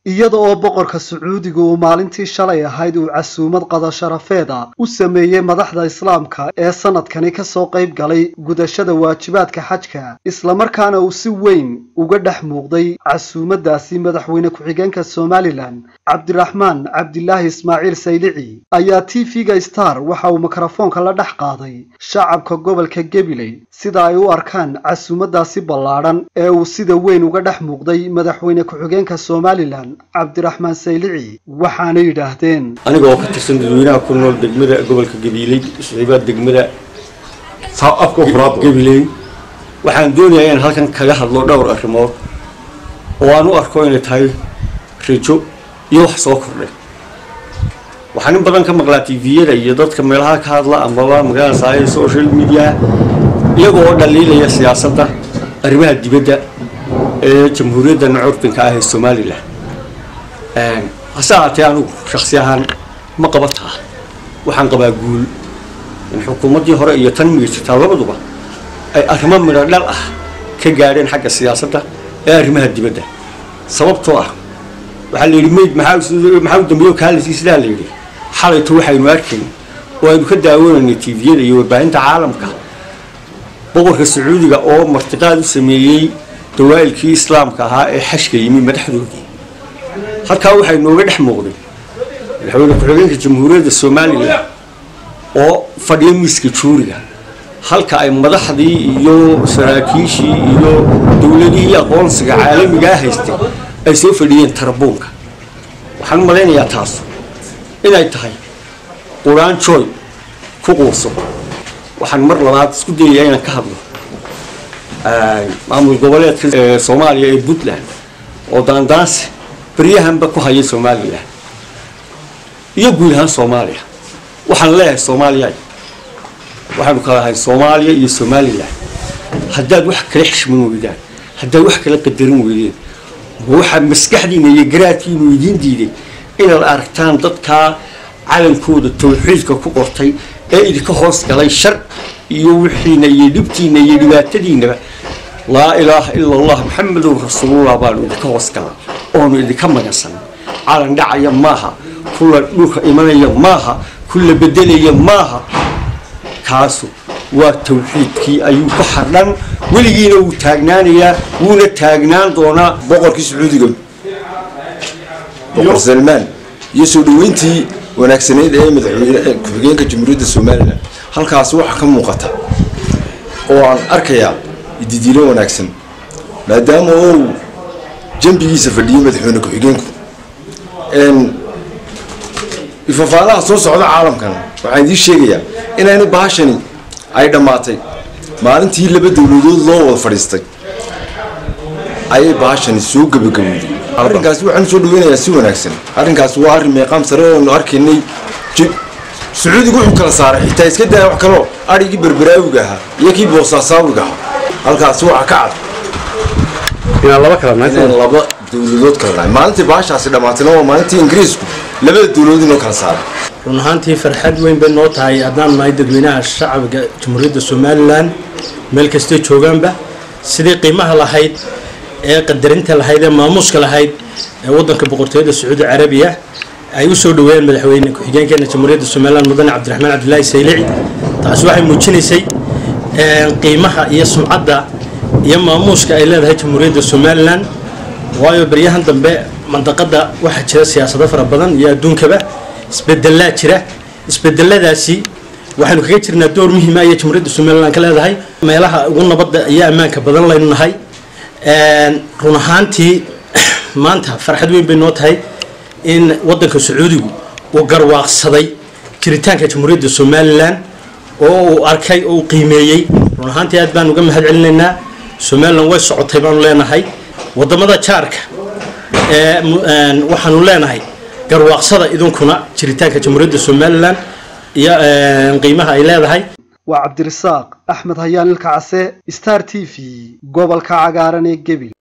iyada oo boqorka sacuudiga uu maalintii shalay ahayd uu casuumad qadasharafeed a u sameeyey madaxda islaamka ee sanadkani kasoo qayb galay gudashada waajibaadka xajka islamarkaana uu si weyn uga dhex muuqday casuumadaasi madaxweyne ku-xigeenka somalilan cabdiraxmaan cabdilaahi ismaaciil saylici ayaa t v-ga star waxa uu mikrofoonka la dhex qaaday shacabka gobolka gabiley sida ay u arkaan casuumadaasi ballaadhan ee uu sida weyn uga dhex muuqday madaxweyne ku-xigeenka somalilan cabdiraxmaan saylici waxaana yidhaahdeen aniga oo ka tirsan dadweynaha ku nool degmada gobolka gabiiley siciibaa degmada gabiley waxaan doonayaa inaan halkan kaga hadlo dhowr arrimood oo aan u arko inay tahay rajo iyo wax soo kordhay waxaan in badan ka maqlaa tviyada iyo dadka meelaha ka hadla amaba magaalada social media iyaga oo dhaliilaya siyaasadda arrimaha dibadda ee jamhuuriyaddan curdinka ah ee somalilan hase ahaatee anigu shaksi ahaan ma qabataa waxaan qabaa guul in xukuumaddii hore iyo tan miirsataa labaduba ay arrimo midho dhal ah ka gaadheen xagga siyaasadda ee arrimaha dibadda sababtoo ah waxaa la yidhi mayd maxaa u dambeeyo kaalisi sidaa la yidhi xalayto waxaynu arkayn oo aynu ka daawanaynay tviyada iyo warbaahinta caalamka boqorka sacuudiga oo martiqaad u sameeyey dawaa'ilkii islaamka ahaa ee xashka yimi madaxdoodii halkaa waxay nooga dhex muuqday madaxweyne ku-xigeenka jamhuuriyadda somalilan oo fadhiya miiska juuriga halka ay madaxdii iyo saraakiishii iyo dowladihii aqoonsiga caalamigaa haystay ay soo fadhiyeen tarabuunka waxaan malaynayaa taas inay tahay quraan jooy ku quuso waxaan mar labaad isku dayayaa inaan ka hadlo maamul goboleedka soomaaliya ee puntland oo daandaansi baryahanba ku haya somalilan iyo guud ahaan soomaaliya waxaan leeyahay soomaaliya waxaanu kala ahay soomaaliya iyo somalilan haddaad wax kala xishman weydaan haddaad wax kala qadarin weydeen ma waxaa maskaxdiina iyo garaadkiinu idiin diiday inaad aragtaan dadkaa calankooda tawxiidka ku qortay ee idinka hoos galay shar iyo wixiina iyo dhibtiina iyo dhibaatadiinaba laa ilaaha ila allah maxamedun rasuulullah baanu idinka hoos galay oonu idinka magansan calan dhacaya maaha kulla dhulka imanaya maaha kulla bedelaya maaha kaasu waa tawxiidkii ayuu ku xardhan weligiina wuu taagnaanayaa wuuna taagnaan doonaa boqorkii sacuudiga boqor salmaan iyo soo dhaweyntii wanaagsanayd ee madaxweyne ku-xigeenka jamhuuriyadda somalilan halkaasi waxaa ka muuqata oo aan arkayaa ididiilo wanaagsan maadaama uu jambigiisa fadhiyey madaxweyne ku-xigeenku ifafaalaha soo socda caalamkan waxaan idiin sheegayaa inayna bahashani ay dhammaatay maalintii laba dowladood loo wada fadhiistay ayay bahashani soo gebagabowday arrinkaasi waxaan soo dhaweynayaa si wanaagsan arrinkaasi waa arrin meeqaam sare oonu arkaynay sacuudiga wuxuu kala saaray xitaa iska daaya wax kaloo adhigii berberaawiga ahaa iyo kii boosaasawiga ahaa halkaasi waxa ka cad inaan laba kala inaan laba dowladood kala nahay maalintii bahashaasi dhammaatayna waa maalintii ingiriisku labada dowladood inoo kala saaray run ahaantii farxad weyn bay noo tahay haddaan nahay dadweynaha shacabka jamhuuriyadda somalilan meel kastay joogaanba sidii qiimaha lahayd ee qadarinta lahayd ee maamuuska lahayd ee waddanka boqortooyada sacuudi carabiya ay u soo dhaweeyeen madaxweyne ku-xigeenkeena jamhuuriyadda somalilan mudane cabdiraxmaan cabdilaahi saylici taasi waxay muujinaysay qiimaha iyo sumcadda iyo maamuuska ay leedahay jamhuuriyadda somalilan waayo baryahan dambe mandaqada waxaa jira siyaasado fara badan iyo adduunkaba isbedelaa jira isbedeladaasi waxaynu kaga jirnaa door muhiima ayay jamhuuriyadda somalilan ka leedahay meelaha ugu nabadda iyo ammaanka badan laynu nahay run ahaantii maanta farxad weyn bay noo tahay in waddanka sacuudigu uu garwaaqsaday jiritaanka jamhuuriyadda somalilan oo uu arkay oo uu qiimeeyey run ahaantii aad baan uga mahad celinaynaa somalilan way socotay baanu leenahay wadamada jaarka waxaanu leenahay garwaaqsada idinkuna jiritaanka jamhuuriyadda somalilan iyo qiimaha ay leedahay waa cabdirasaaq axmed hayaan ilka case star t v gobolka cagaaran ee gebil